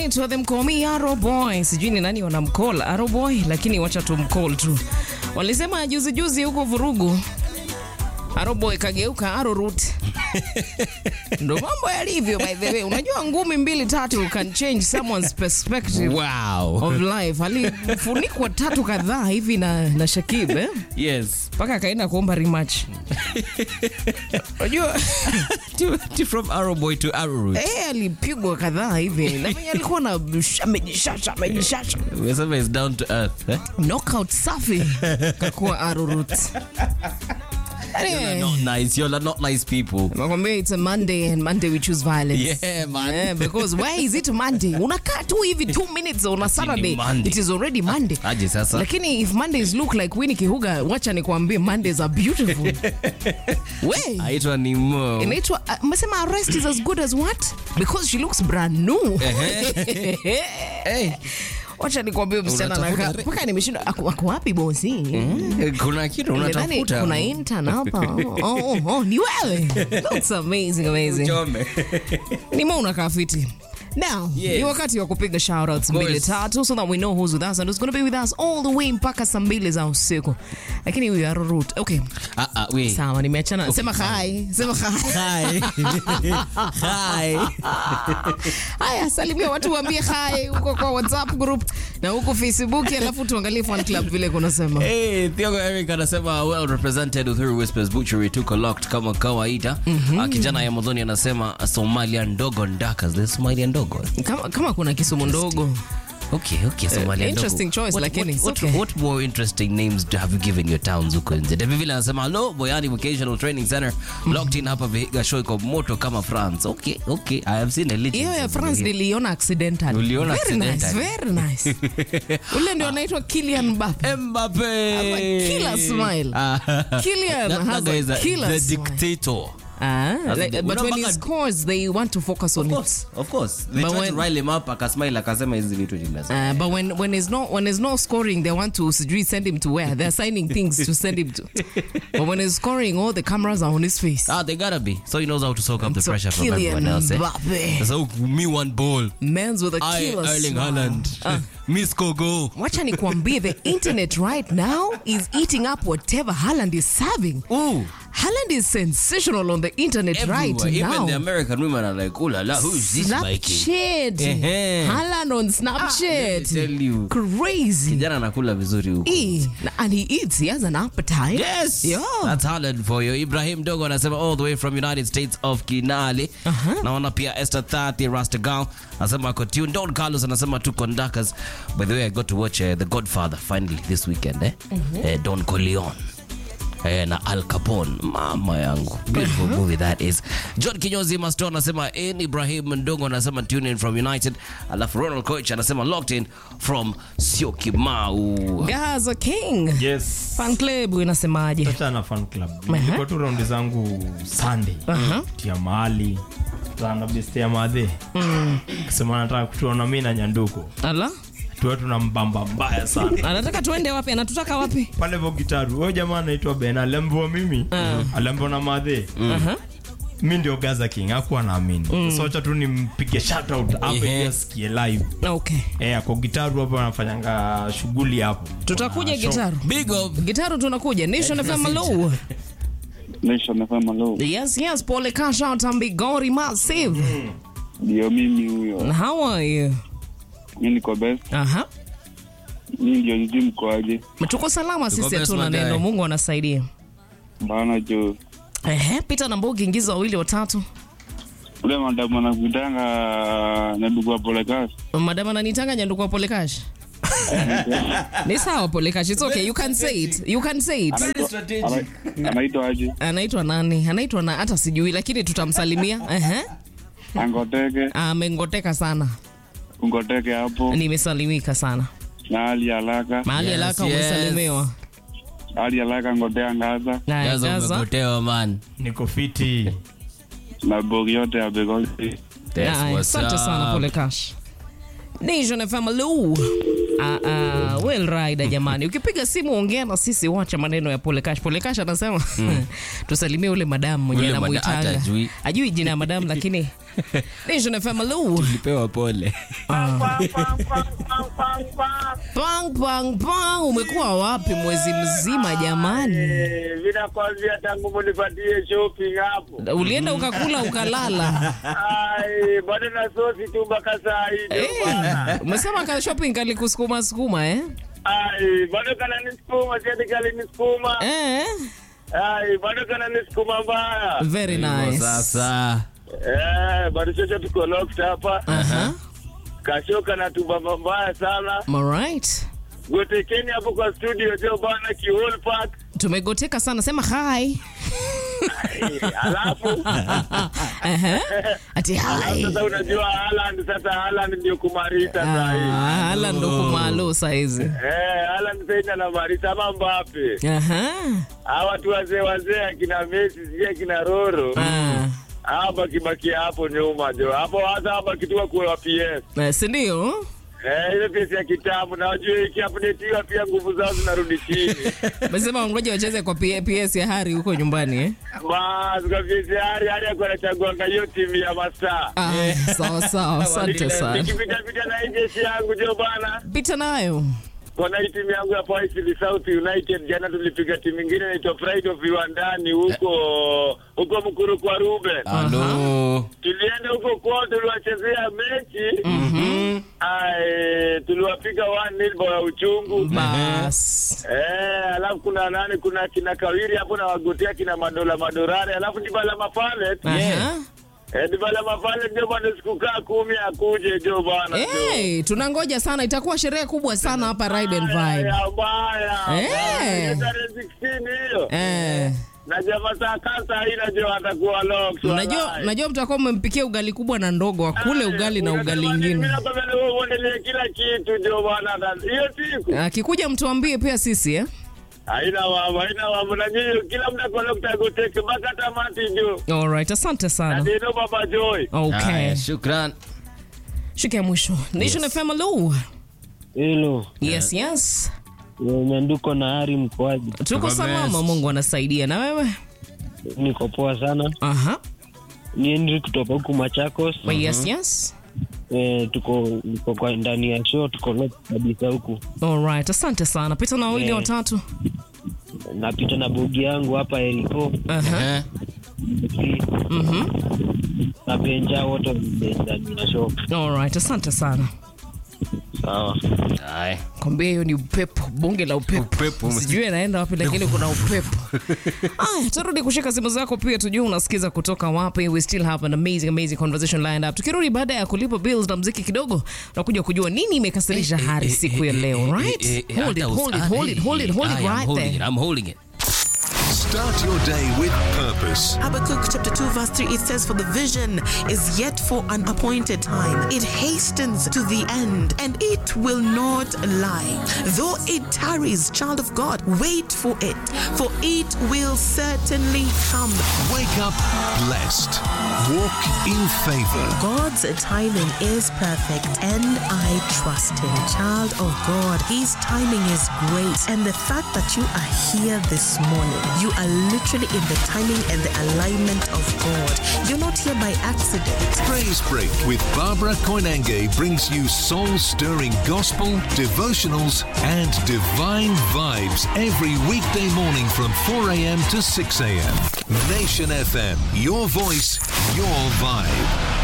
anaitwa them call me Arrow Boy. Sijui ni nani wanamcall Arrow Boy, lakini wacha tumcall tu. Walisema juzi juzi huko vurugu Arrow Boy kageuka Arrow Root. Ndo mambo yalivyo by the way. Unajua ngumi mbili tatu can change someone's perspective Wow. of life. Alifunikwa tatu kadhaa hivi na, na Shakib eh? Yes. mpaka akaenda kuomba rematch. Unajua To, to from Arrow Boy to Arrow Root. eh, alipigwa kadhaa hivi na mwenye alikuwa na amejishasha amejishasha Umesema is down to earth. Eh? knockout safi kakuwa arurut You're not nice. You're not nice people. nakwambia it's a monday and monday we choose violence Yeah, man. Yeah, because why is it monday unakaa tu hivi two minutes on a saturday Monday. it is already monday Aje sasa. lakini if mondays look like Winnie Kihuga wacha nikwambie mondays are beautiful we Aitwa ni Mo. inaitwa uh, umesema arrest is as good as what because she looks brand new Hey. wacha nikwambie msichana Unatafuta anakaa re- mpaka nimeshinda ako ako wapi bosi Kuna kitu Nadhani unatafuta. kuna intern hapa oh, oh, oh, ni wewe looks amazing amazing Chome. ni mo unakaa fiti now Yes. ni wakati wa kupiga shoutouts course. mbili tatu so that we know who's with us and who's going to be with us all the way mpaka saa mbili za usiku lakini we are root okay Ah, ah, wait. sawa nimeachana sema hi sema hi Hi. Hi. haya salimia watu waambie hi huko kwa whatsapp group na huko facebook alafu tuangalie fan club vile kunasema Hey, Thiongo Eric anasema well represented Uhuru Whispers Butchery tuko locked kama kawaida. Ah, kijana ya Modhoni anasema Somalia ndogo ndakas. The Somalia ndogo. kama, kama kuna kisumu ndogo Okay, okay, Somalia ndogo. interesting choice, What- lakini what, it's what, okay. what more interesting names do have you given your towns huko nje? David Villa anasema hello Boyani Vocational Training Center locked in hapa Vihiga show iko moto kama France. Okay, okay. I have seen a little. hiyo ya france niliona accidental Uliona very accidental? nice, very nice ule ndio anaitwa Kylian Mbappe Mbappe. Have a killer smile. Ah. Kylian That- has that guy a is a- killer the smile. dictator. Ah, like, the- but when he Unapaka- scores they want to focus on Of it course, of course. They But tried when- to rile him up, akasmile akasema hizi vitu ni lazima. Uh, but when when there's no when there's no scoring, they want to sijui send him to where they're signing things to send him to. But when he's scoring, all the cameras are on his face. Ah, they gotta be. So he knows how to soak up the So pressure from Kylian everyone else. Eh? Mbappe. So me one ball. Men's with a I killer Erling smile. Haaland. Miss Kogo. Wacha nikwambie, the internet right now is eating up whatever Haaland is serving. Ooh. Haaland is sensational on the internet right Everywhere. Even now. the American women are like, oh la la, who is this Mikey? Snapchat. Ehe. Haaland on Snapchat. let me tell you. Crazy. Kijana anakula vizuri huko. Eh, and he eats. He has an appetite. Yes. Yeah. That's Haaland for you. Ibrahim Dogo anasema all the way from United States of Kinali. Uh-huh. Naona pia Esther Thati Rastagal anasema ako tuned. Don Carlos anasema tu conductors. By the way, I got to watch uh, The Godfather finally this weekend eh. Uh, Don Corleone. Eh, na Al Capone mama yangu beautiful movie that is John Kinyozi Masto anasema in Ibrahim Ndongo anasema tune in from United alafu Ronald Coach anasema locked in from Syokimau Gaza King. Yes. Fan club inasemaje? Acha na fan club. Nilikuwa tu raundi zangu Sunday. Aha. Tia mahali. Sana besti ya madhe. Kasema nataka kutuona mimi na Nyanduko. Ala? Tuwe tuna mbamba mbaya sana. Anataka tuende wapi? Anatutaka wapi? Pale vo gitaru. Huyo jamaa anaitwa Ben alembo mimi. Alembo na madhe. Aha. Mi ndio Gaza King, hakuwa naamini. Sasa wacha tu nimpige shout out hapa Ehe. ili asikie live. Okay. Eh, ako gitaru hapo anafanyanga shughuli hapo. Tutakuja Kuna show. gitaru. big up Gitaru tunakuja. Nation FM hello. Nation FM hello. Yes, yes, pole cash out and Bigori massive. Ndio mimi huyo. How are you? Mimi niko best. Aha. Mimi ndio jiji mkoaje? Tuko salama sisi best, hatuna my guy. neno. Mungu anasaidia. Bana jo. Ehe, Peter na Mbogi ingiza wawili watatu. Ule madamu anakutanga na ndugu wa Polekas. Madam ananitanga nyanduku wa pole cash. Ni sawa pole cash. It's okay. You can say it. You can say it. Ana- Anaitwa aje? Anaitwa nani? Anaitwa na hata sijui lakini tutamsalimia. Ehe. Angoteke, Amengoteka sana. ungoteke hapo. Nimesalimika sana. Na hali haraka. Mahali Yes, alaka yes. umesalimiwa. Hali haraka ngotea ngaza. Na Gaza Gaza. umepotewa man Niko fiti. Na bogi yote ya Begoli. That's Aya, what's Asante sana up. pole cash. Nation FM hello. Ah, ah, well rider jamani, ukipiga simu ongea na sisi, wacha maneno ya pole cash. Pole cash anasema tusalimie ule madamu mwenye Ule mada- anamuitanga hata ajui. ajui jina ya madamu, lakini Nation FM Lu. Pewa pole. Pang pang pang, umekuwa wapi mwezi mzima jamani? vinakwambia tangu munipatie shopping hapo. Ulienda ukakula ukalala. Ai, bado na sosi tu mpaka saa hii ndio Eh, bwana. umesema ka shopping kalikusukuma sukuma eh? Ai, bado kana nisukuma, siati kali nisukuma. Eh, Ai, bado kana nisukuma mbaya. very nice. Sasa. Eh, bado chocho tuko locked hapa. Aha. Kashoka na tubamba mbaya sana. Alright. Gotekeni hapo kwa studio jo bana ki whole pack. Tumegoteka sana, sema hi. Ai, Alafu Aha. Ati alafu hi. sasa unajua Haaland sasa Haaland ndio kumarita saa hii. Ah, hala ndo kumalo saizi. Eh, Haaland sasa ina marita ama Mbappe. Aha. Hawa watu wazee wazee akina Messi sijui akina Roro. Ah. Hawa baki hapo nyuma jo. Hapo hata hapa kitua kwa PS. Eh, si ndio? Eh, ile PS ya kitabu na wajue ikiupdateiwa pia nguvu zao zinarudi chini. Mesema ngoja wacheze kwa P- PS ya Hari huko nyumbani eh? Bas, kwa PS hari hari akuwa anachaguanga hiyo timu ya mastaa. Ah, sawa sawa, asante sana. Nikipita pita na hii jeshi yangu jo bana. Pita nayo. Kuna hii timu yangu ya Paisili South United jana tulipiga timu ingine inaitwa Pride of Viwandani huko huko Mkuru kwa Ruben. Halo. Tulienda huko kwao tuliwachezea mechi. Ai, tuliwapiga 1-0 bao ya uchungu. Bas. Eh, alafu kuna nani kuna kina Kawiri hapo na wagotea kina Madola Madorare, alafu Dibala Mapalet. Aha. Eh, Dibala Mapalet ndio bwana sikukaa kumi akuje jo bwana. jo. Hey, tunangoja sana, itakuwa sherehe kubwa sana hapa Ride and Vibe. Ya baya. Eh. Baya, tarehe 16 hiyo. Eh, Na jamaa saa kasa hii najua atakuwa lock. unajua unajua mtakuwa mmempikia ugali kubwa na ndogo, akule ugali na ugali ingine. Mimi nakwambia wewe uendelee kila kitu jo bwana. Hiyo siku. Akikuja mtuambie pia sisi eh? Haina mambo, haina mambo. Na nyinyi kila mtu ako lock tagoteke mpaka tamati jo. Alright, asante sana. Ndio baba Joy. Okay. Haya, shukran. Shika ya mwisho. Nation FM hello. Hilo Yes, yes. nyanduko na hari mkoaji, Tuko Tuko salama, best. Mungu anasaidia. Na wewe? niko poa sana. Aha. Ni Henry kutoka huku Machakos. Yes, yes. Eh, tuko niko kwa ndani ya show, tuko lock kabisa huku. Alright, asante sana. Pita na wawili Eh. watatu. Napita na bogi yangu hapa Eriko Aha. Eh. Mhm. na Benja, wote wame ndani ya show. Alright, asante sana. Sawa. Haya. Kwambia hiyo ni upepo, bunge la upepo. Upepo. Sijui anaenda wapi lakini kuna upepo. Aya, turudi kushika simu zako pia tujue unasikiza kutoka wapi. We still have an amazing amazing conversation lined up. Tukirudi baada ya kulipa bills na mziki kidogo, tunakuja kujua nini imekasirisha Hari siku ya leo, right? Hold it, hold it, hold it, hold it, hold it right I'm there. holding it. I'm holding it. Start your day with purpose. Habakkuk chapter 2, verse 3, it says, For the vision is yet for an appointed time. It hastens to the end, and it will not lie. Though it tarries, child of God, wait for it, for it will certainly come. Wake up blessed. Walk in favor. God's timing is perfect, and I trust Him. Child of God, His timing is great. And the fact that you are here this morning, you are literally in the timing and the alignment of God. You're not here by accident. Praise Break with Barbara Koinange brings you soul stirring gospel, devotionals, and divine vibes every weekday morning from 4 a.m. to 6 a.m. Nation FM, your voice, your vibe.